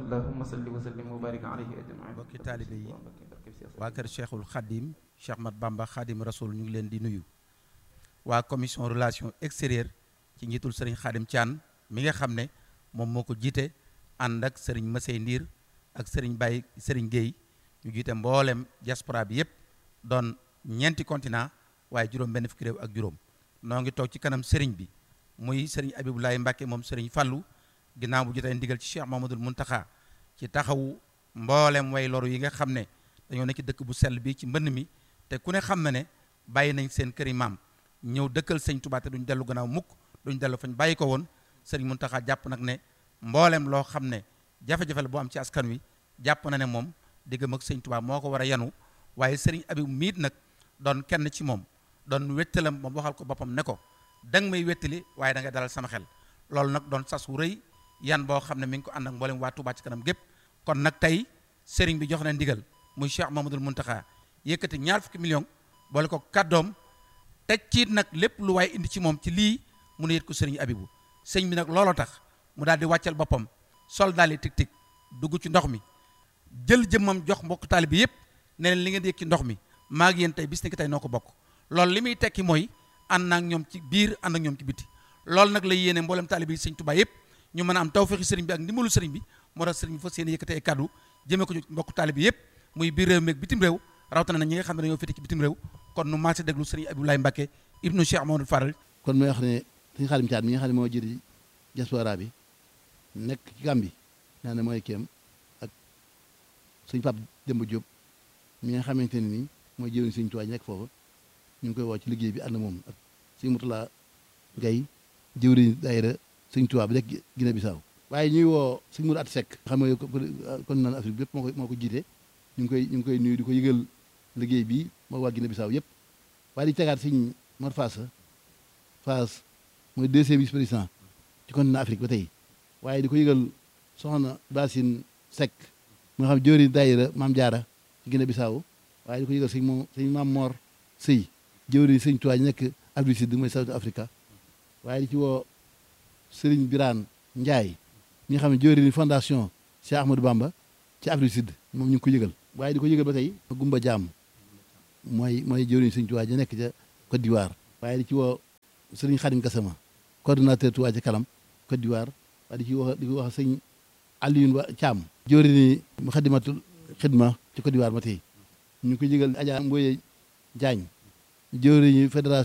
allahumma salli wa sallim wa barik alayhi ajmain mbokki taalibe yi waa kër cheikhul xadim cheikh mat bamba xadim rasoul ñu ngi leen di nuyu waa commission relation extérieure ci njiitul sëriñ xadim Thian mi nga xam ne moom moo ko jiite ànd ak sëriñ Masey Ndiir ak sëriñ Baye sëriñ Guèye ñu jiite mboolem diaspora bi yépp doon ñeenti continent waaye juróom benn fukki réew ak juróom noo ngi toog ci kanam sëriñ bi muy sëriñ Abibulaay Mbàkke moom sëriñ Fallu ginnaaw bu jotee ndigal ci Cheikh Mamadul Muntaxa ci taxawu mboolem way loru yi nga xam ne dañoo nekk ci dëkk bu sell bi ci mbënn mi te ku ne xam na ne bàyyi nañ seen këri maam ñëw dëkkal sëñ Tuubaa te duñ dellu gannaaw mukk duñ dellu fañ bàyyi ko woon sëriñ Muntaxa jàpp nag ne mboolem loo xam ne jafe-jafe la boo am ci askan wi jàpp na ne moom diggam ak sëñ Tuubaa moo ko war a yanu waaye sëriñ Abib miit nag doon kenn ci moom doon wettalam moom waxal ko boppam ne ko danga may wettali waaye da nga dalal sama xel loolu nag doon sas wu rëy yan boo xam ne mi ngi ko ànd ak mboolem waa Tuubaa ci kanam gépp kon nag tey sëriñ bi jox na ndigal muy Cheikh Mamadul Muntaxa yëkkati ñaar fukki million boole ko kàddoom teg ciit nag lépp lu waaye indi ci moom ci lii mu ne yët ko sëriñ Abibu sëñ bi nag looloo tax mu daal di wàccal boppam sol daal di tig tig dugg ci ndox mi jël jëmmam jox mbokk taali bi yëpp ne leen li ngeen di yëg ci ndox mi maa ngi yéen tey bis ni ki tey noo ko bokk loolu li muy tekki mooy ànd ak ñoom ci biir ànd ak ñoom ci biti loolu nag la yéene mboolem taali bi sëñ Tuubaa yëpp ñu mën a am tawféexi sëriñ bi ak ndimbalu sëriñ bi moo tax sëriñ bi fas yéene yëkkati ay kàddu jëmee ko ci mbokk taali bi yëpp muy biir réew mi ak bitim réew rawatina na ñi nga xam ne dañoo féete ci bitim réew kon nu maase déglu sëriñ Abdoulaye Mbacke ibnu Cheikh Mamadou Faral kon mooy wax ne sëñ Xaadim Caat mi nga xam ne moo jëri diaspora bi nekk ci Gàmbi naa ne mooy kéem ak sëñ Pape Demba Diop mi nga xamante ne nii mooy jëwriñ sëñ Tuubaa nekk foofu ñu ngi koy woo ci liggéey bi ànd moom ak sëñ Mutula Gay jëwriñ daayira sëñ Tuubaa bi nekk Guinée Bissau waaye ñuy woo sëñ Mourou At Seck xam nga kon naan Afrique bépp moo ko moo ko jiite ñu ngi koy ñu ngi koy nuyu di ko yëgal liggéey bi moo waa Guinée Bissau yëpp waaye di tegaat sëñ Mor Fass Fass mooy deuxième vice président ci continent Afrique ba tey waaye di ko yëgal soxna Basine Seck mu nga xam jëwriñ daayira Maam Jaara ci Guinée Bissau waaye di ko yëgal sëñ moom sëñ Maam Mor Sëy jëwriñ sëñ Tuubaa nekk Afrique Sud mooy South Africa waaye di ci woo Sëriñ Biraan Njaay ñi nga xam ne jëwriñ fondation Cheikh Ahmadou Bamba ci Afrique Sud moom ñu ngi ko yëgal waaye di ko yëgal ba tey Gumba Jaam mooy mooy jëwriñ sëñ Tuubaa ja nekk ca Côte d'Ivoire waaye di ci woo Sëriñ Xadim Gassama coordonnateur Tuubaa ca kanam Côte d'Ivoire waaye di ci wax di ko wax sëñ Alioune Ba Thiam jëwriñ Muxaddamatul Xidma ci Côte d'Ivoire ba tey ñu ngi ko yëgal Adja Mboye Diagne jëwriñu fédération